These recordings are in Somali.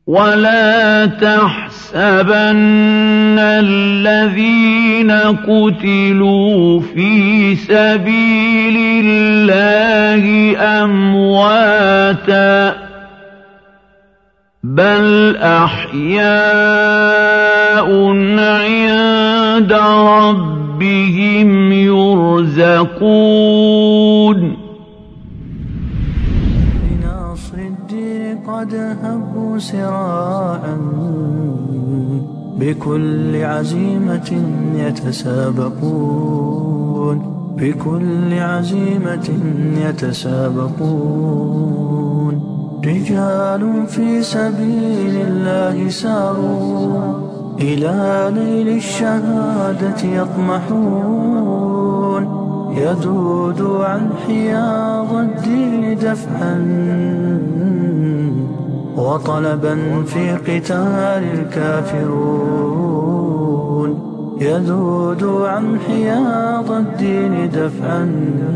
ولا تحسبن الذين قتلوا في سبيل الله أمواتا بل أحياء عند ربهم يرزقون لنصر الدين قد هبوا سراعا بكل عزيمة يتسابقون بكل عزيمة يتسابقون رجال في سبيل الله ساروا إلى نيل الشهادة يطمحون يذود عن حياض الدين دفعا وطلبا في قتال الكافرون يذود عن حياض الدين دفعا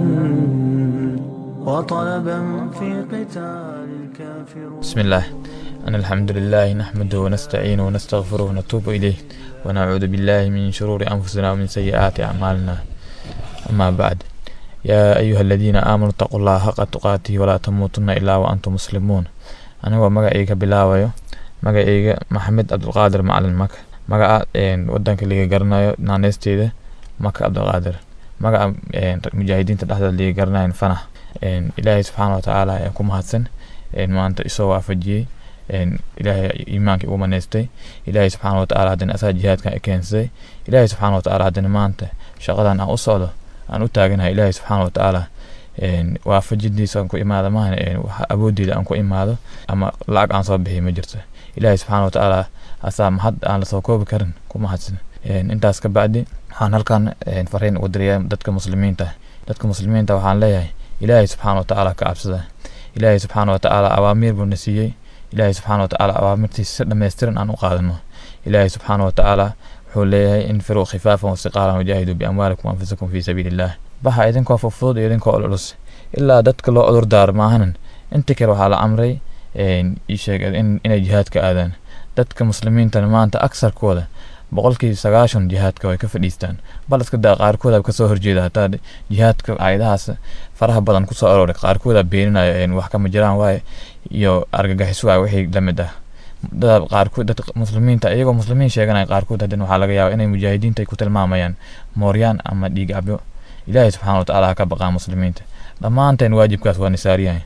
وطلبا في قتال الكافرون بسم الله أن الحمد لله نحمده ونستعينه ونستغفره ونتوب إليه ونعوذ بالله من شرور أنفسنا ومن سيئات أعمالنا أما بعد يا أيها الذين آمنوا اتقوا الله حق تقاته ولا تموتن إلا وأنتم مسلمون أنا ومغا بلاويو مغا محمد عبد القادر معلن مك مغا ودنك اللي قرنايو نانيستيده مك عبد القادر مغا مجاهدين تدحدد اللي قرناين فنح إلهي سبحانه وتعالى يكون مهدسن maanta isoo waafajiyey ilaahay iimaankii ugu manaystay ilaahay subxaana watacaala haddana asaa jihaadkan i keensaday ilaahay subxaana watacaala haddana maanta shaqadan aan u socdo aan u taaganahay ilaahay subxaana watacaala waafajidiisa aan ku imaado maahan awooddeeda aan ku imaado ama lacag aan soo bixiy ma jirto ilaahay subxaana watacaala asaa mahad aan lasoo koobi karin ku mahadsan intaas ka bacdi waxaan halkan fariin ugu dirayaa dadka muslimiinta dadka muslimiinta waxaan leeyahay ilaahay subxaana watacaala ka cabsada ilaahay subxaana watacaala awaamiir buu na siiyey ilaahay subxaana watacaala awaamirtiisa si dhammaystiran aan u qaadano ilaahay subxaana watacaala wuxuu leeyahay infiruu khifaafan wasiqaalan wajaahiduu biamwaalikum anfusakum fii sabiili illah baxa idinkoo fufudud iyo idinkoo ololus ilaa dadka loo cudur daaro maahanan inta kale waxaa la amray isheeg inay jihaadka aadaan dadka muslimiintana maanta aksarkooda boqolkii sagaashan jihaadka way ka fadhiistaan bal iska daa qaarkooda kasoo horjeeda hataa jihaadka aayadahaas faraha badan kusoo arooray qaarkooda beeninayo wax kama jiraan waaye iyo argagixis waaye wixii lamid ah dad qaarkood dad muslimiinta iyagoo muslimiin sheeganaya qaarkood haddana waxaa laga yaabaa inay mujaahidiinta ku tilmaamayaan mooryaan ama dhiig cabyo ilaahay subxaana watacaala ha ka baqaa muslimiinta dhammaanteen waajibkaas waa nisaariyahay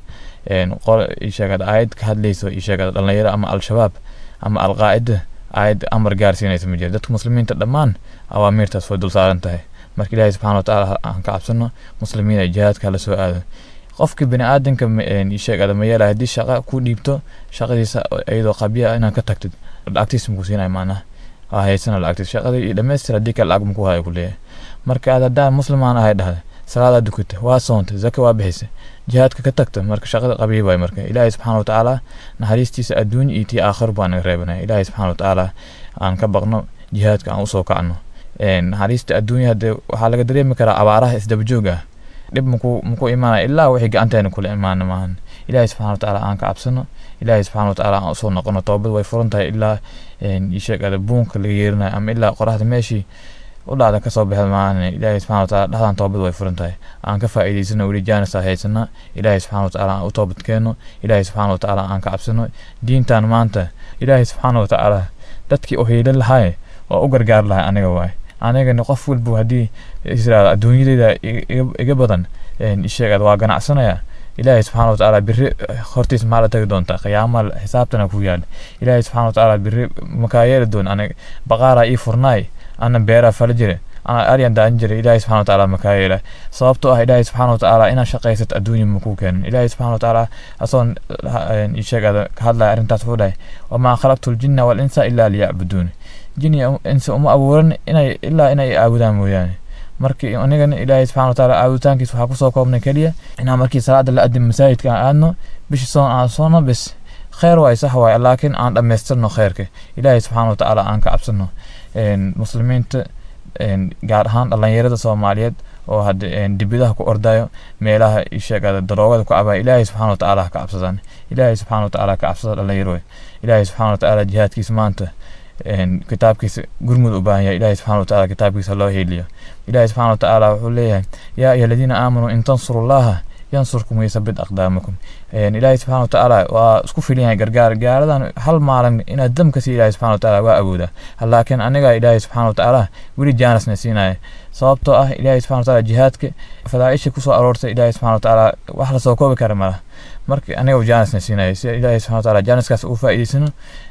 sheegada aayad ka hadlayso sheegada dhalinyaro ama al-shabaab ama al-qaacida aayad amar gaarsiinaysa ma jira dadka muslimiinta dhammaan awaamiirtaas way dul saaran tahay marka ilaahay subxana watacaala aan ka cabsano muslimiin ay jihaadka hala soo aado qofkii bini aadanka sheegada ma yeelaya haddii shaqa ku dhiibto shaqadiisa iyadoo qabya inaad ka tagtid lacagtiis makuu siinaya macnaha waa haysana lacagtiis shaqadii iyo dhammaystir haddii kale lacag makuu haya ku leeyahay marka aad haddaan muslimaan ahay dhahda salaadaa dukata waa soontay zaka waa bixisa jihaadka ka tagta marka shaqada qabiy waay marka ilaahay subxaana watacaala naxariistiisa adduunya iyo tii aakhir baa naga reebanaya ilaahay subxaana watacaala aan ka baqno jihaadka aan usoo kacno naxariista adduunya hadee waxaa laga dareemi karaa abaaraha isdabajoog ah dhib maku maku imaanaya ilaa wixii gacanteena kula imaana maahan ilaahay subxana watacaala aan ka cabsano ilaahay subxana watacaala aan usoo noqono toobad way furan tahay ilaa sheegada buunka laga yeerinayo ama ilaa qoraxda meeshii u dhacda kasoo baxda maahan ilaahay subxana wataala dhexdan toobad way furan tahay aan ka faa'iidaysano weli jaanisa haysana ilaahay subxana watacaala aan u toobad keeno ilaahay subxana watacaala aan ka cabsano diintan maanta ilaahay subxaana watacaala dadkii u hiilin lahay oo u gargaar lahay aniga waay anigana qof walbu haddii israel adduunyadeyda iga badan sheegad waa ganacsanaya ilaahay subxana watacaala biri hortiis maxaa la tagi doontaa qiyaama xisaabtana ku yaal ilaahay subxana watacaala biri makaa yeeli doon aniga baqaaraa ii furnaay ana beeraa fala jire ana aryan daan jira ilaahay subxana watacaala makaa yeela sababtoo ah ilaahay subxana watacaala inaad shaqaysat adduunya makuu keenin ilaahay subxana watacaala asoon sheegada ka hadlaya arrintaas wuxuu dhahay wamaa khalaqtu ljinna walinsa ilaa liyacbuduun jini insa uma abuuran inay ilaa inay aabudaan mooyaane markii anigana ilaahay subxana watacaala caabuditaankiis waxaa kusoo koobnay keliya inaan markii salaada la adin masaajidka aan aadno bishii soon aan soono bes kheyr waay sax waay laakiin aan dhammaystirno kheyrka ilaahay subxaana watacaala aan ka cabsano muslimiinta gaar ahaan dhalinyarada soomaaliyeed oo hadda dibidaha ku ordayo meelaha sheegada daroogada ku cabayo ilaahay subxaana watacaala ha ka cabsadaan ilaahay subxaana watacaala ka cabsada dhalinyaro ilaahay subxaana watacaala jihaadkiisa maanta kitaabkiisa gurmud u baahan yahay ilaahay subxana watacaala kitaabkiisa loo heeliyo ilaahay subxana watacaala wuxuu leeyahay yaa ayuha aladiina aamanuu in tansuru llaha yansurkum waysabit aqdaamakum ilaahay subxana watacaala waa isku filan yahay gargaar gaaradan hal maalin inaad dam ka sii ilaahay subxana watacaala waa awoodaa laakiin aniga ilaahay subxana watacaala weli jaanisna siinaya sababtoo ah ilaahay subxana watacaala jihaadka fadaaisha kusoo aroortay ilaahay subxana watacaala wax lasoo koobi kara malaha marka aniga jaanisna siinaya si ilaahay subxana watacaala jaaniskaas ugu faa'iidaysano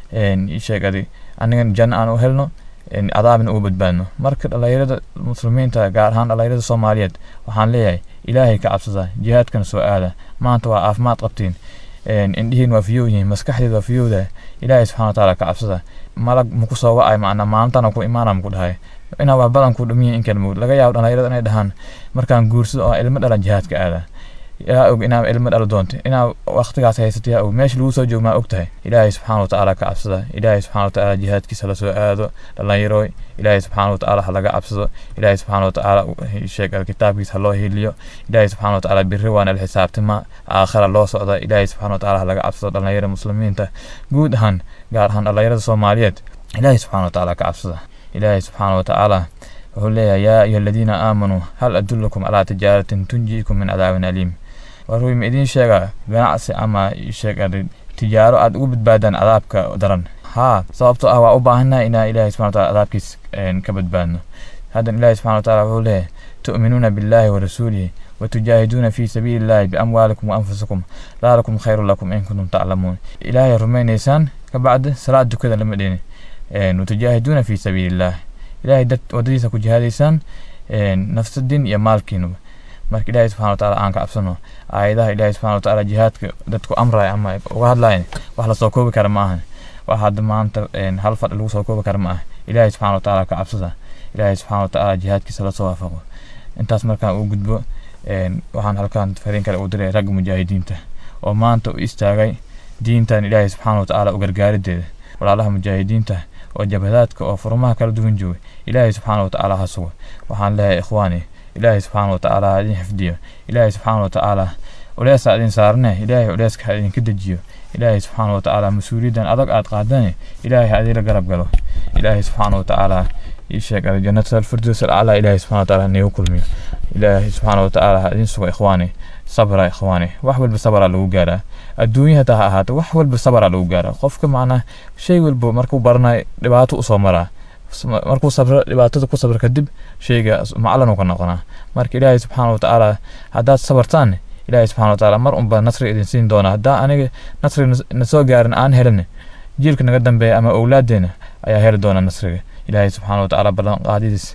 sheegadi anigan janno aan u helno cadaabna ugu badbaadno marka dhalinyarada muslimiinta gaar ahaan dhalinyarada soomaaliyeed waxaan leeyahay ilaahay ka cabsada jihaadkana soo aada maanta waa caafimaad qabtiin indhihiin waa fiyow yihiin maskaxdeed waa fiyowda ilaahay subxana watacaala ka cabsada malag maku soo wacay macnaa maalintana ku imaana maku dhahay inaa wax badan ku dhumiya in kala mowd laga yaabo dhalinyarada inay dhahaan markaan guursado oo ilmo dhalan jihaadka aada yaa og inaa ilmo dhalo doonto inaa waqtigaas haysato yaa og meesha lagu soo joogo maa og tahay ilaahay subxaana watacaala ka cabsada ilaahay subxaana watacaala jihaadkiisa lasoo aado dhalinyarooy ilaahay subxaana watacaala ha laga cabsado ilaahay subxaana watacaala sheeg kitaabkiisa ha loo heliyo ilaahay subxaana watacaala birri waana la xisaabtima aakhira loo socda ilaahay subxaana watacaala ha laga cabsado dhalinyarada muslimiinta guud ahaan gaar ahaan dhalinyarada soomaaliyeed ilaahay subxaana watacaala ka cabsada ilaahay subxaana watacaala wuxuu leeyahay yaa ayuha aladiina aamanuu hal adulakum calaa tijaaratin tunjiikum min cadaabin aliim waruu ma idiin sheegaa ganacsi ama sheega tijaaro aad ugu badbaadaan cadaabka daran haa sababtoo ah waa u baahannahay inaa ilaahay subxana wataala cadaabkiis ka badbaadno haddan ilaahay subxana wataala wuxuu leeyahay tu'minuuna billaahi wa rasuulihi watujaahiduuna fii sabiili illaahi biamwaalikum wa anfusikum daalikum khayru lakum in kuntum taclamuun ilaahay rumaynaysaan kabacdi salaad dukada lama dhini watujaahiduuna fii sabiili illaah ilaahay dad wadadiisa ku jihaadaysaan nafsadin iyo maalkiinuba marka ilaahay subxana wataala aan ka cabsano aayadaha ilaahay subxana wataala jihaadka dadku amraya ama uga hadlayan wax lasoo koobi kara ma ahan wax hadda maanta hal fadhi lagu soo koobi kara ma ah ilaahay subxana wataala ka cabsada ilaahay subxana wataala jihaadkiisa lasoo waafaqo intaas markaan uu gudbo waxaan halkaan fariin kale u diray ragga mujaahidiinta oo maanta u istaagay diintan ilaahay subxaana watacaala u gargaarideeda walaalaha mujaahidiinta oo jabhadaadka oo furmaha kala duwan jooga ilaahay subxaana watacaala ha sugo waxaan leeyahay ikhwaani ilaahay subxaana watacaala ha idin xifdiyo ilaahay subxaana watacaala culeesa idin saarne ilaahay culeyska ha idinka dejiyo ilaahay subxaana watacaala mas-uuliyaddan adag aad qaadane ilaahay ha idinla garab galo ilaahay subxaana watacaala ii sheeg jannata alfirdows alaclaa ilaahay subxana watacaala niigu kulmiyo ilaahay subxaana watacaala ha idin sugo ikhwaani sabra ikhwaani wax walba sabraa lagu gaaraa adduunya hataa ha ahaato wax walba sabraa lagu gaaraa qofka macnaa shay walba markuu baranayo dhibaato usoo maraa markuu sabro dhibaatada ku sabro kadib shayga maclan ka noqonaa marka ilaahay subxaana watacaala haddaad sabartaan ilaahay subxana watacaala mar unba nasri idin siin doonaa haddaa aniga nasri na soo gaarin aan helin jiilka naga dambeeya ama owlaadeena ayaa heli doona nasriga ilaahay subxaana watacaala ballanqaadidiis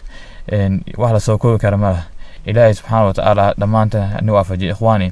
wax lasoo koobi kara malaha ilaahay subxaana watacaala dhammaanta ni waafajiya ikhwaani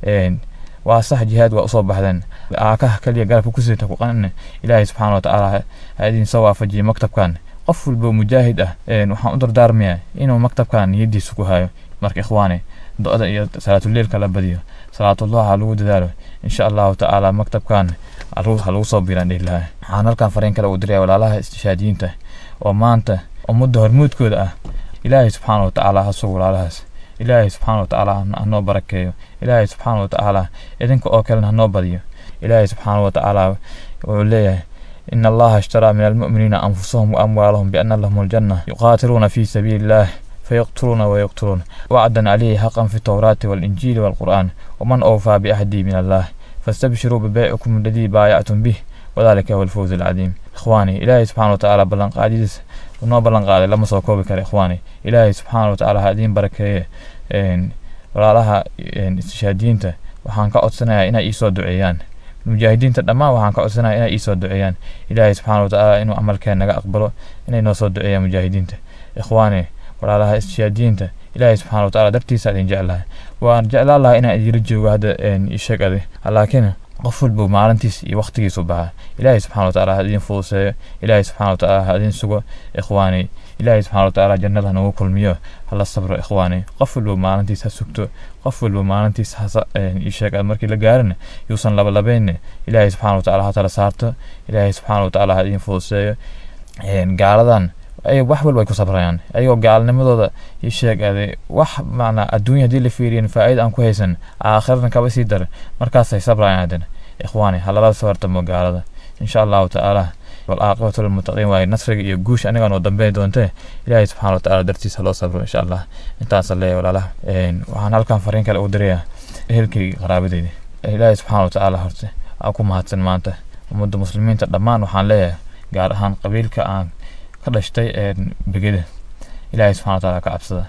waa sax jihaad waa usoo baxdeen aakaha kaliya garabka ku siita ku qanin ilaahay subxaana watacaala ha idin soo waafajiya maktabkan qof walba mujaahid ah waxaan u dardaarmayaa inuu maktabkan niyadiisa ku hayo marka ikhwaani do-da iyo salaatuleilka la badiyo salaatullah ha lagu dadaalo insha allahu tacaala maktabkan ha lagu soo biiraan dhihi lahaa waxaan halkan fariin kale uu diraya walaalaha istishaadiyiinta oo maanta ummadda hormuudkooda ah ilaahay subxaana watacaala ha sugo walaalahaas ilaahay subxaana watacaala hanoo barakeeyo ilaahay subxaana watacaala idinka oo kalena hanoo badiyo ilaahay subxaana watacaala wuxuu leeyahay إن الله اشترى من المؤمنين أنفسهم وأموالهم بأن لهم الجنة يقاتلون في سبيل الله فيقتلون ويقتلون وعدا عليه حقا في التوراة والإنجيل والقرآن ومن أوفى بأهدي من الله فاستبشروا ببيعكم الذي بايعتم به وذلك هو الفوز العظيم إخواني إلهي سبحانه وتعالى بلن قاديس ونو بلن قادي لما سو كوبي كره إخواني إلهي سبحانه وتعالى هادين بركة walaalaha istishhaadiyiinta waxaan ka codsanayaa inay iisoo duceeyaan mujaahidiinta dhammaan waxaan ka codsanaya inay iisoo duceeyaan ilaahay subxaana watacaala inuu camalkeen naga aqbalo inay noo soo duceeyaan mujaahidiinta ikhwaani walaalaha istishhaadiyiinta ilaahay subxaana watacaala dartiisa idin jeclahay waan jeclaan lahaa inaan idinla joogo hadda isheeg adi laakiin qof walba maalintiis iyo waqtigiisu baxa ilaahay subxana watacaala ha idin fuduseeyo ilaahay subxana watacaala ha idin sugo ikhwaani ilaahay subxana watacaala jannada nagu kulmiyo hala sabro ikhwaani qof walba maalintiis ha sugto qof walba maalintiis isheeg markii la gaarin yuusan labalabayn ilaahay subxana watacaala ha tala saarto ilaahay subxana watacaala ha idin fuduseeyo gaaladan ay wax walba ay ku sabrayaan ayagoo gaalnimadooda ii sheegade wax macnaa adduunya haddii la fiiriyin faa'iida aan ku haysan aakhirana kaba sii dara markaasay sabrayaan haddana ikhwaani halala soo hortamo gaalada insha allahu tacaala والعاقبة للمتقين واي نصر يجوش أنا كانوا دمبي دونته إلهي سبحانه وتعالى درتي سلو صبر إن شاء الله أنت صلي ولا لا وحنا هالكان فرين كلا أودريا هلكي قرابة دي إلهي سبحانه وتعالى هرتي أكو مهاتن مانته ومد مسلمين تدمان وحان ليه قال هان قبيل كأن كدشتي بجده إلهي سبحانه وتعالى كعبسده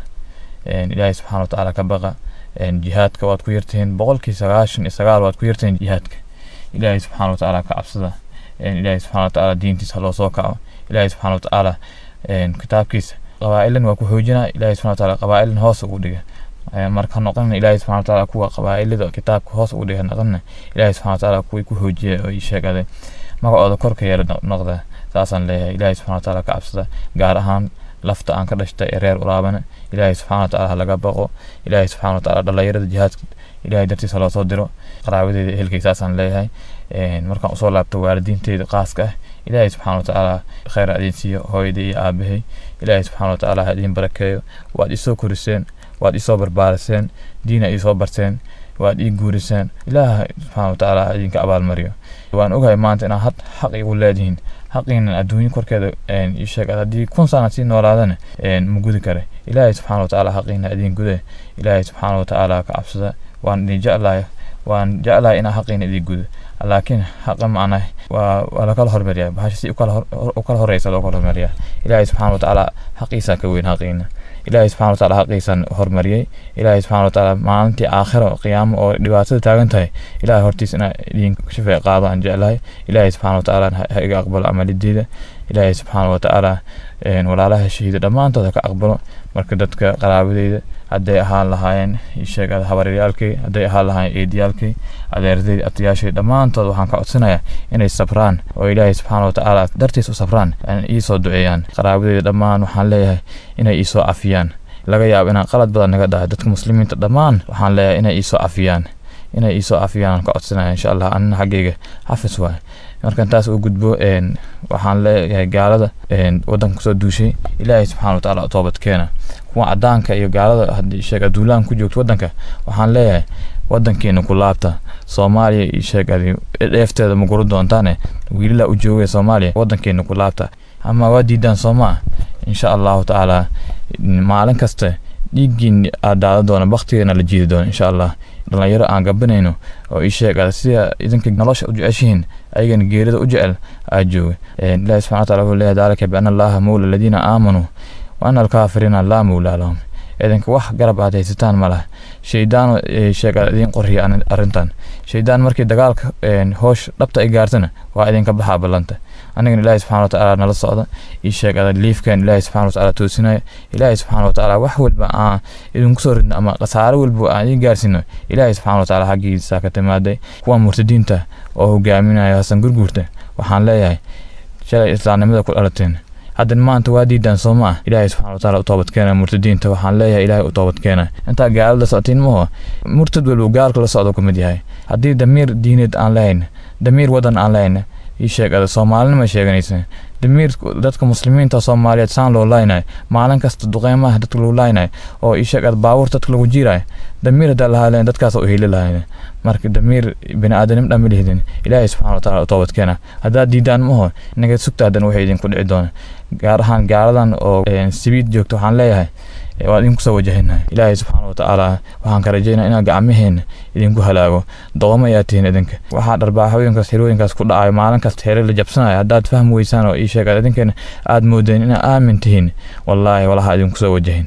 إلهي سبحانه وتعالى كبغى جهادك واد كويرتين بقولك سغاشن إسغال واد كويرتين جهادك إلهي سبحانه وتعالى كعبسده ilaahay subxana watacaala diintiisa loo soo kaco ilaahay subxana watacaala kitaabkiisa qabaa'ilan waa ku xoojinaa ilaahay subxana watacaala qabaa'ilan hoos ugu dhiga marka noqonina ilaahay subxana watacaala kuwa qabaa'ilada kitaabka hoos ugu dhiga noqonina ilaahay subxana watacaala kuwii ku xoojiya oo ii sheegade magacooda korka yeela noqda saasaan leeyahay ilaahay subxana watacaala ka cabsada gaar ahaan lafta aan ka dhashtay ee reer ulaabana ilaahay subxana watacaala halaga baqo ilaahay subxana watacaala dhalinyarada jihaadka ilaahay dartiisa loo soo diro qaraabadeeda ehelkay saasaan leeyahay markaan usoo laabto waalidiinteyda qaaska ah ilaahay subxana watacaala kheyr idin siiyo hooyadii iyo aabahay ilaahay subxana watacaala ha idin barakeeyo waad isoo koriseen waad isoo barbaariseen diina isoo barteen waad ii guuriseen ilaaha subxana watacaala ha idinka abaalmariyo waan ogahay maanta inaad had xaq igu leedihiin xaqiinan adduunyo korkeeda ii sheeg haddii kun sana sii noolaadana ma gudi kare ilaahay subxana watacaala xaqiina idin gude ilaahay subxaana watacaala ka cabsada waan idin jeclahay waan jeclahay inaa xaqiina idin gudo laakiin xaqa macnaa waa waa lakala hormariyaa bahasha si u kala horeysa loo kala hormariyaa ilaahay subxana watacaala xaqiisaa ka weyn xaqiina ilaahay subxana watacaala xaqiisaan hormariyey ilaahay subxana watacaala maalintii aakhiro qiyaamo oo dhibaatada taagan tahay ilaahay hortiis inaa idin shafeec qaado aan jeclahay ilaahay subxana watacaala ha iga aqbalo amalideeda ilaahay subxaana watacaala walaalaha shahiida dhammaantood ha ka aqbalo marka dadka qaraabadeyda hadday ahaan lahaayeen sheeg habaryaalkay hadday ahaan lahaayeen eediyaalkay adeerdayda abtayaashay dhammaantood waxaan ka codsanayaa inay sabraan oo ilaahay subxaana watacaala dartiis u sabraan iisoo duceeyaan qaraabadeyda dhammaan waxaan leeyahay inay iisoo cafiyaan laga yaabo inaan qalad badan naga dhahay dadka muslimiinta dhammaan waxaan leeyahay inay iisoo cafiyaan inay iisoo cafiyaan aan ka codsanaya insha allah anina xaggayga xafis waay markan taas uu gudbo waxaan leeyahay gaalada wadanka kusoo duushay ilaahay subxana watacaala toobad keena kuwa cadaanka iyo gaalada haddii sheeg aduulaan ku joogto wadanka waxaan leeyahay wadankeena ku laabta soomaaliya iyo sheeg dheefteeda ma guru doontaane wiilila u joogaya soomaaliya wadankeena ku laabta ama waa diidaan soomaa insha allahu tacaala maalin kasta dhiiggiin aad daadan doona baktigeena la jiidi doona insha allah dhalinyaro aan gabanayno oo ii sheeg sida idinka nolosha u jeceshihiin ayagana geerida u jecel aa jooga ilahi subxana wataala wuxuu leeyahay daalika biana allaha mawla aladiina aamanuu wa ana alkaafiriina laa mawlaa lahum idinka wax garab aad haysataan ma laha shaydaan sheeg idin qoriya arrintan shaydaan markii dagaalka hoosh dhabta ay gaartana waa idinka baxaa ballanta anigana ilaahi subxana watacaala nala socda ii sheeg liifkan ilaahi subxana watacaala toosinaya ilaahi subxana watacaala wax walba aan idinku soo ridno ama khasaare walba aan idin gaarsiino ilaahi subxana watacaala xaggiisa ka timaaday kuwa murtadiinta oo hogaaminaya hasan gurguurta waxaan leeyahay shalay islaamnimada ku dhalateen haddana maanta waa diidaan soo ma ah ilaahay subxana watacaala u toobadkeena murtadiinta waxaan leeyahay ilaahay u toobadkeena intaa gaalada socotiin maho murtad walba gaalka la socdo ka mid yahay haddii damiir diineed aan lahayn damiir wadan aan lahayn ii sheegada soomaalinima sheeganaysa damiir dadka muslimiinta soomaaliyeed saan loo laaynayo maalin kasta duqeymaha dadka lagu laaynayo oo ii sheegada baabuur dadka lagu jiirayo damiir haddaa lahaa lahayn dadkaas u heli lahayn marka damiir bini aadanim dhan ma lihidin ilaahay subxana wataala u toobadkeena haddaad diidaan maho inaga sugta haddana waxay idinku dhici doona gaar ahaan gaaladan oo sibiid joogto waxaan leeyahay waan idinku soo wajahinahay ilaahay subxaana watacaala waxaan ka rajaynaa inaan gacmaheena idinku halaago doqomo ayaa tihiin idinka waxaa dharbaaxooyinkaas xirooyinkaas ku dhacayo maalin kasta xere la jabsanayo haddaad fahmi weysaan oo ii sheegaad idinkeena aad moodeen inaa aamin tihiin wallaahi walaha idinku soo wajahin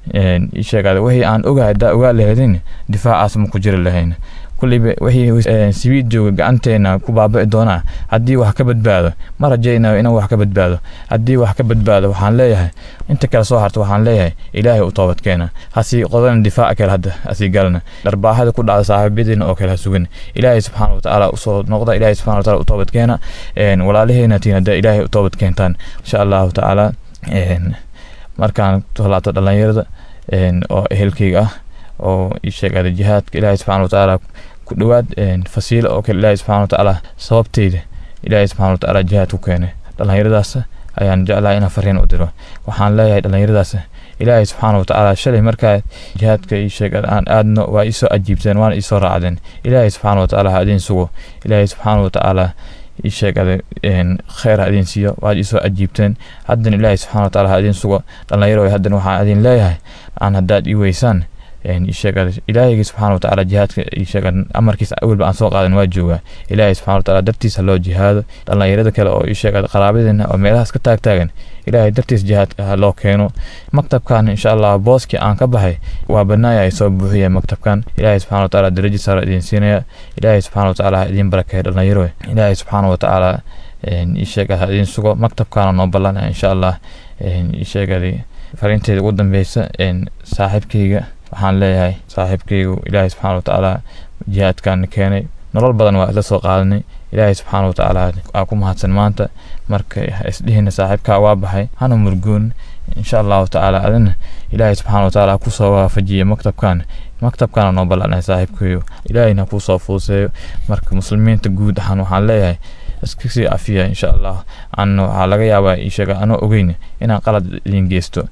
ii sheegaad wixii aan ogahay haddaa ogaa lahaydin difaacaas ma ku jiri lahayn kulliba wixii sibiid jooga gacanteena ku baabi'i doonaa haddii wax ka badbaado ma rajaynayo inaan wax ka badbaado haddii wax ka badbaado waxaan leeyahay inta kale soo harta waxaan leeyahay ilaahay u toobadkeena hasii qodana difaaca kale hadda hasii galna dharbaaxada ku dhacda saaxiibadeena oo kale ha sugan ilaahay subxaana watacaala usoo noqda ilaahay subxana wataala u toobadkeena walaalaheena tiin hadda ilaahay u toobad keentaan insha allahu tacaala markaan tolaabto dhalinyarada oo ehelkeyga ah oo ii sheegada jihaadka ilaahay subxana watacaala ku dhowaad fasiilo oo kale ilaahay subxana watacaala sababteyda ilaahay subxana watacaala jihaad ku keenay dhalinyaradaas ayaan jeclahay inaan fariin u diro waxaan leeyahay dhallinyaradaas ilaahay subxaana watacaala shalay markaa jihaadka ii sheeg aan aadno waa isoo ajiibteen waana isoo raacdeen ilaahay subxaana watacaala ha idin sugo ilaahay subxaana watacaala ii sheegada kheyr ha idin siiyo waad isoo ajiibteen haddana ilaahay subxaana watacaala ha idin sugo dhallinyaro haddana waxaan idin leeyahay aan haddaad ii weysaan ilaahaygi subxana watacaala jihaadka amarkiisa awelba aan soo qaadan waa joogaa ilaahay subxana watacaala dartiisa loo jihaado dhallinyarada kale oo isheega qaraabadeena oo meelahaas ka taagtaagan ilaahay dartiis jihaadka ha loo keeno maktabkan insha allah booskii aan ka baxay waa banaaya ay soo buuxiya maktabkan ilaahay subxana watacaala darajo saara idin siinaya ilaahay subxana watacaala ha idin barakeeya dhallinyaro ilaahay subxaana watacaala isheega ha idin sugo maktabkaana noo ballanaya insha allah isheegadi fariinteeda ugu dambeysa saaxiibkayga waxaan leeyahay saaxiibkaygu ilaahay subxaana watacaala jihaadkan keenay nolol badan waa isla soo qaadanay ilaahay subxaana watacaala aa ku mahadsan maanta marka isdhihina saaxiibkaa waa baxay hana murgoon insha allahu tacaala adina ilaahay subxaana watacaala kusoo waafajiya maktabkan maktabkana noo ballanay saaxiibkayo ilaahayna kusoo fuuseeyo marka muslimiinta guud ahaan waxaan leeyahay iska sii afiya insha allah ana waxaa laga yaabaa isheega anoo ogeyn inaan qalad idin geysto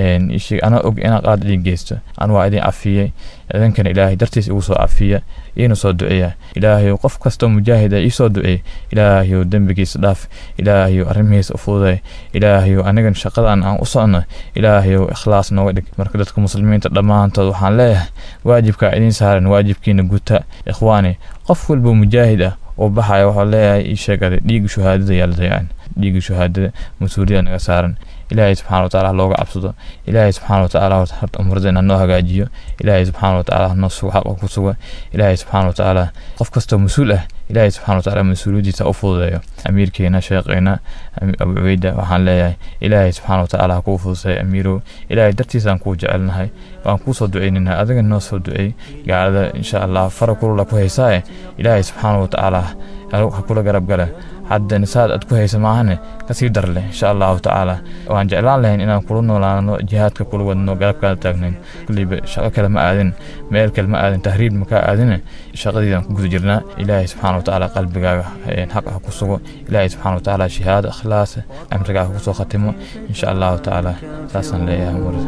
anoo og inaan qalad idin geysto an waa idin afiyey idinkana ilaahay dartiis igu soo afiya iina soo duceeya ilaahayow qof kastoo mujaahida iisoo duceey ilaahayow dembigiisa dhaaf ilaahayow arrimihiisa u fududay ilaahayow anigan shaqadan aan u socno ilaahayow ikhlaas nooga dhig marka dadka muslimiinta dhammaantood waxaan leeyahay waajibkaa idiin saaran waajibkiina guta ikhwaani qof walba mujaahid ah oo baxaya waxaa leeyahay ii sheegada dhiigga shuhaadada yaa la dayacin dhiigga shuhaadada mas-uuliyada naga saaran ilaahay subxana watacaala looga cabsado ilaahay subxaana watacaala horta umradeen noo hagaajiyo ilaahay subxaana watacaala noo sugo xaqa ku sugo ilaahay subxaana watacaala qof kastoo mas-uul ah ilaahay subxana watacaala mas-uuliyadiisa u fududeeyo amiirkeena sheeqeena abu cubeyda waxaan leeyahay ilaahay subxaana watacaala ha kuu fuduseeyo amiirow ilaahay dartiisaan kuu jecelnahay waan kuu soo duceynina adiga noo soo duceey gaalada insha allah fara kulula ku haysaaye ilaahay subxaana watacaala ha kula garab gala haddana saad aad ku haysa maahane kasii dar leh insha allahu tacaala waan jeclaan lahayn inaan kula noolaano jihaadka kula wadno garabkaada taagnayn kulliba shaqo kale ma aadin meel kale ma aadin tahriib makaa aadine shaqadiidaan ku guda jirnaa ilaahay subxaana watacaala qalbigaaga xaq ha ku sugo ilaahay subxaana watacaala shahaado ikhlaas amrigaa ha kusoo khatimo insha allahu tacaala saasaan leeyahay mar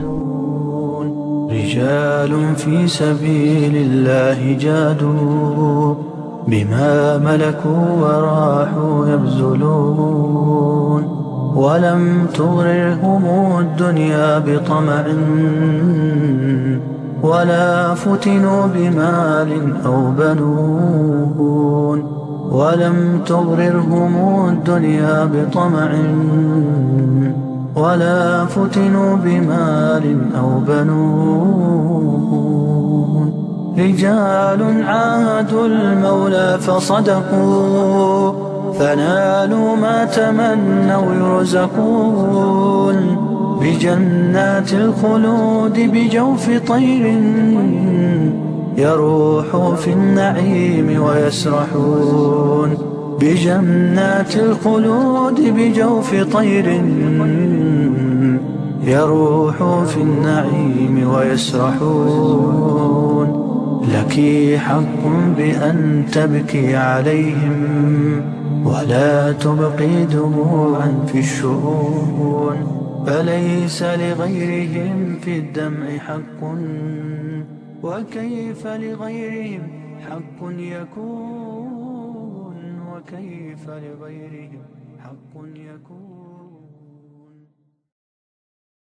رجال في سبيل الله جادوا بما ملكوا وراحوا يبذلون ولم تغررهم الدنيا بطمع ولا فتنوا بمال أو بنون ولم تغررهم الدنيا بطمع ولا فتنوا بمال أو بنون رجال عاهدوا المولى فصدقوا فنالوا ما تمنوا يرزقون بجنات الخلود بجوف طير يروح في النعيم ويسرحون بجنات الخلود بجوف طير يروح في النعيم ويسرحون لك حق بأن تبكي عليهم ولا تبقي دموعا في الشؤون فليس لغيرهم في الدمع حق وكيف لغيرهم حق يكون وكيف لغيرهم حق يكون